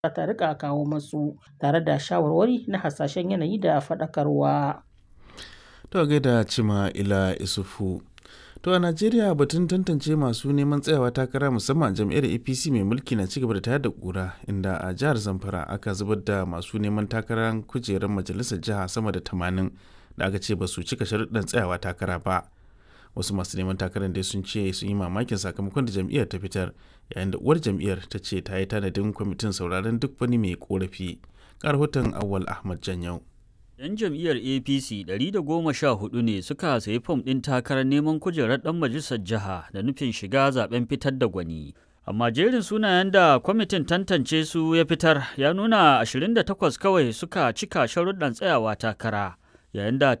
ta rika kawo masu tare da shawarwari na hasashen yanayi da faɗakarwa. To gaida Cima Ila Isufu. To a Najeriya batun tantance masu neman tsayawa takara musamman jam'iyyar APC mai mulki na cigaba da tayar da kura inda a jihar Zamfara aka zubar da masu neman takarar kujerar majalisar jiha sama da tamanin da aka ce ba su cika sharuɗan tsayawa takara ba. Wasu masu neman takarar dai sun ce sun yi mamakin sakamakon da jam'iyyar ta fitar yayin da uwar jam'iyyar ta ce ta yi tanadin kwamitin sauraron duk wani mai korafi. Ga rahoton Awwal Ahmad Janyau. 'Yan jam'iyyar APC 114 ne suka sayi fom ɗin takarar neman kujerar ɗan majalisar jiha da nufin shiga zaben fitar da gwani. Amma jerin sunayen da kwamitin tantance su ya fitar ya nuna 28 kawai suka cika sharuɗan tsayawa takara, yayin da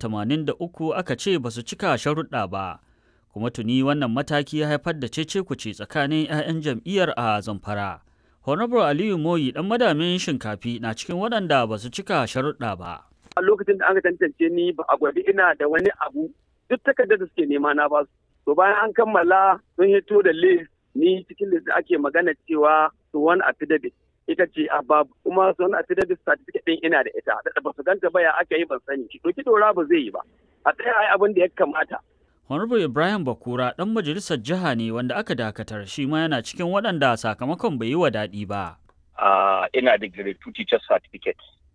83 aka ce ba su cika sharuɗa ba. Kuma tuni wannan mataki ya haifar da cece-kuce tsakanin 'ya'yan jam'iyyar a Zamfara. Honorable Aliyu Moyi ɗan madamin shinkafi na cikin waɗanda ba su cika sharuɗa ba. a lokacin da aka tantance ni ba a gwadi ina da wani abu duk takardar da suke nema na basu to bayan an kammala sun hito da list ni cikin list da ake magana cewa suwan affidavit ita ce a babu kuma suwan affidavit certificate din ina da ita da ba su ganta ba ya aka yi ban sani to ki dora ba zai yi ba a tsaya ai abin da ya kamata Honorable Ibrahim Bakura ɗan majalisar jiha ne wanda aka dakatar shi ma yana cikin waɗanda sakamakon bai yi wa daɗi ba. Uh, ina da grade 2 teacher certificate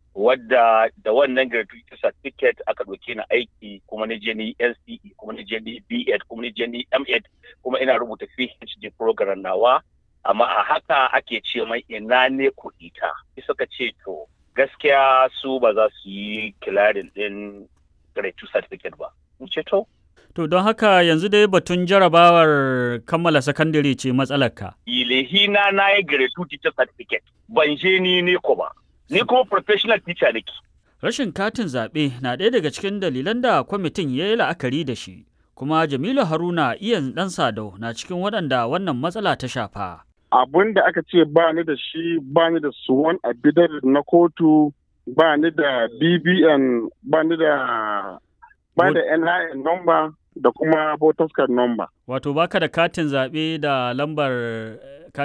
wadda da wannan gratuity certificate aka ɗauke ni aiki kuma na je ni NCE kuma na je ni B.Ed kuma na je ni M.Ed kuma ina rubuta PhD program nawa amma a haka ake ce mai ina ne kuɗi ta suka ce to gaskiya su ba za su yi kilarin ɗin gratuity certificate ba in ce to To don haka yanzu dai batun jarabawar kammala sakandare ce matsalarka. ilehina na yi gratuity certificate ban je ni ne ko ba ni kuma professional teacher nake. Rashin katin zaɓe na ɗaya daga cikin dalilan da kwamitin ya yi la'akari da shi, kuma Jamilu Haruna iyan ɗan Sadau na cikin waɗanda wannan matsala ta shafa. Abun da aka ce ba ni da shi ba ni da suwan abidar na kotu ba ni da BBN ba ni da ba da NIN number da kuma voters card number. Wato baka da katin zaɓe da lambar